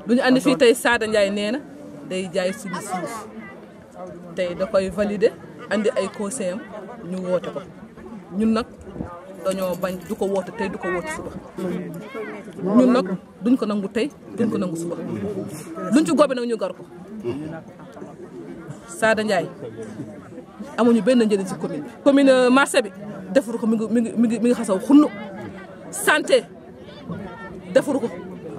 lu ñu andi fii tey Sada Ndiaye nee na day jaay suñu suuf tey da koy valider andi ay conseil am ñu woote ko ñun nag dañoo bañ du ko woote tey du ko woote suba ñun nag duñ ko nangu tey duñ ko nangu suba luñ ci góobe nag ñu gar ko Sada Ndiaye amuñu benn njëriñ ci commune bi. commune marché bi defaru ko mi ngi mi ngi mi ngi mi ngi xasaw xunnu santé defaru ko.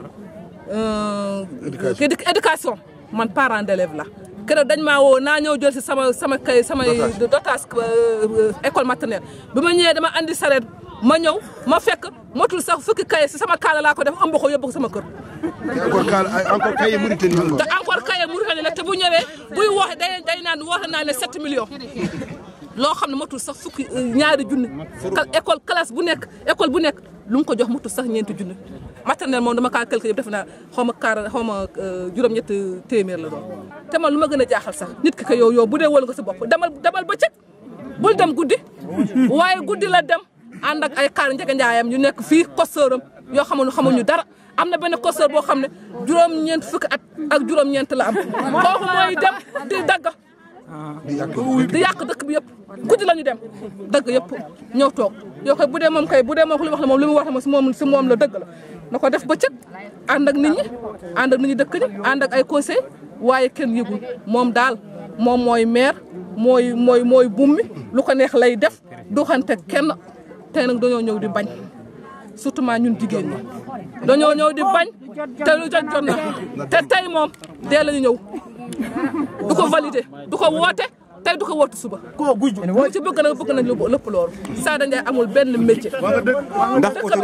éducation man parent d'élève la keroog dañ maa woo naa ñëw jël si sama sama kay samay dotage école maternelle bi ma ñëwee dama andi sareet ma ñëw ma fekk motul sax fukki kay si sama kaala laa ko def ëmb ko yóbbu ko sama kër. encore kaala encore kaye Mauritanie te encore kaye Mauritanie la te bu ñëwee buy wooxe day day naan woote naa ne 7 millions. loo xam ne motul sax fukki ñaari junni école classe bu nekk école bu nekk lu mu ko jox motul sax ñeenti junni maternelle moom dama kaa calculé yëpp def naa xaw ma kaara xaw ma juróom-ñett téeméer la doon te man lu ma gën a jaaxal sax nit ki ko yow yow bu dee wóolu nga sa bopp demal demal bëccëg bul dem guddi waaye guddi la dem ànd ak ay kaar njëga njaayam ñu nekk fii kostooram yoo xamuñu xamuñu dara am na benn kostoor boo xam ne juróom-ñeent fukki at ak juróom-ñeent la am kooku mooy dem di dagga di yàq dëkk bi yëpp guddi la ñu dem dëgg yëpp ñëw toog yoo koy bu dee moom kay bu dee moom li wax la moom li mu wax si moom si moom la dëgg la na ko def bëccëg ànd ak nit ñi ànd ak nit ñi dëkk ñi ànd ak ay conseil waaye kenn yëgul moom daal moom mooy maire mooy mooy mooy bummi lu ko neex lay def doxante kenn tey nag dañoo ñëw di bañ surtout maa ñun jigéen ñi dañoo ñëw di bañ te lu jot jot na te tey moom dee la ñu ñëw du ko validé du ko woote tey du ko woote suba. koo guj. lu ci bëgg nag bëgg nañ lu lépp loolu. Sada Ndiaye amul benn métier. ndax dëkk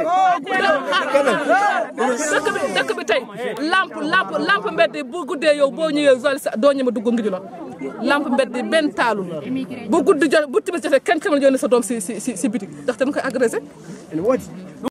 bi dëkk bi tey lamp lamp lamp mbedd bu guddee yow boo ñëwee zone sa doo ñëma dugg ngi ji loon lamp mbedd benn taalul bu guddi jot bu timis jotee kenn kenn jënd sa doom si si si si bitik ndax dañ koy agressé